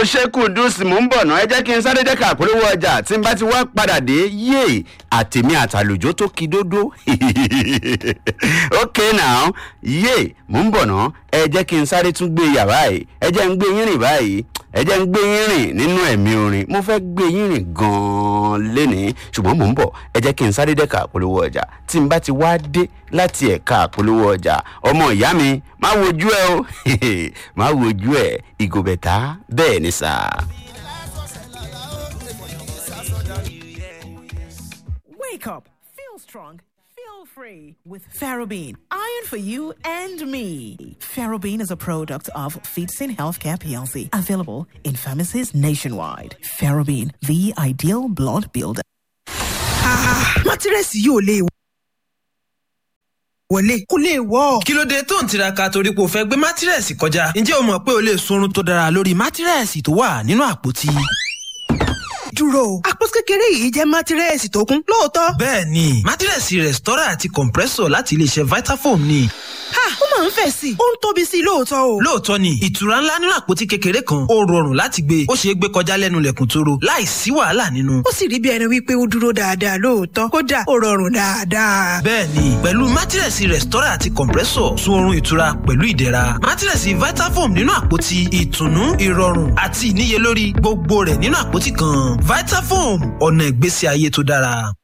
ṣe kùndùsì mò ń bọ̀ náà ẹ jẹ́ kí n sáré dẹ́ka àpolówó ọjà tí n bá ti wá padà dé yé àtèmi àtàlùjọ tó ki dódó ok now yé mò ń bọ̀ náà ẹ jẹ́ kí n sáré tún gbé yàrá yìí ẹ jẹ́ ń gbé yín rìn báyìí ẹ jẹ́ ń gbé yín rìn nínú ẹ̀mí orin mo fẹ́ gbé yín rìn gan-an lénìí ṣùgbọ́n mò ń bọ̀ ẹ jẹ́ kí n sáré dẹ́ka àpolówó ọjà tí n bá ti wá dé láti ẹ̀ka àpolówó ọjà ọmọ ìyá mi má wojú ẹ o má wojú ẹ ìgòbẹ̀tà bẹ́ẹ̀ ni sà. Wake up, feel strong, feel free with Ferrobene. Iron for you and me. Ferrobene is a product of Feedsin Healthcare PLC, available in pharmacies nationwide. Ferrobene, the ideal blood builder. mátírẹ́sì yóò lè wọlé kó lè wọ́. kí ló dé tó ń tiraka torí pé o fẹ́ gbé mátírẹ́sì kọjá ǹjẹ́ o mọ̀ pé o lè sunrun tó dára lórí mátírẹ́sì tó wà nínú àpótí. dúró o àpótí kékeré yìí jẹ́ mátírẹ́sì tó kún lóòótọ́. bẹ́ẹ̀ ni mátírẹ́sì rẹ̀stọ́rà àti compressor láti iléeṣẹ́ vitafoam ni. ha ó máa ń fẹ̀ sí i ó ń tóbi sí i lóòótọ́ o. lóòótọ́ ni ìtura ńlá nínú àpótí kékeré kan ó rọrùn láti gbé ó ṣeé gbé kọjá lẹ́nu lẹ̀kùn tóró láì sí wàhálà nínú. ó sì rí bí ẹni wípé ó dúró dáadáa lóòótọ́ kódà ó rọrùn dáadáa. bẹ́ẹ̀ni pẹ̀lú mátírẹ̀sì rẹ̀stọ́rà àti compressor sun oorun ìtura pẹ̀lú ìdẹ̀ra mátírẹ̀sì vitafoam nínú àpótí ìtùnú ìrọ̀rùn àti ìníyelórí gbogbo rẹ̀ nínú àpótí kan vitafoam ọ̀nà ìgbésí ayé tó dára.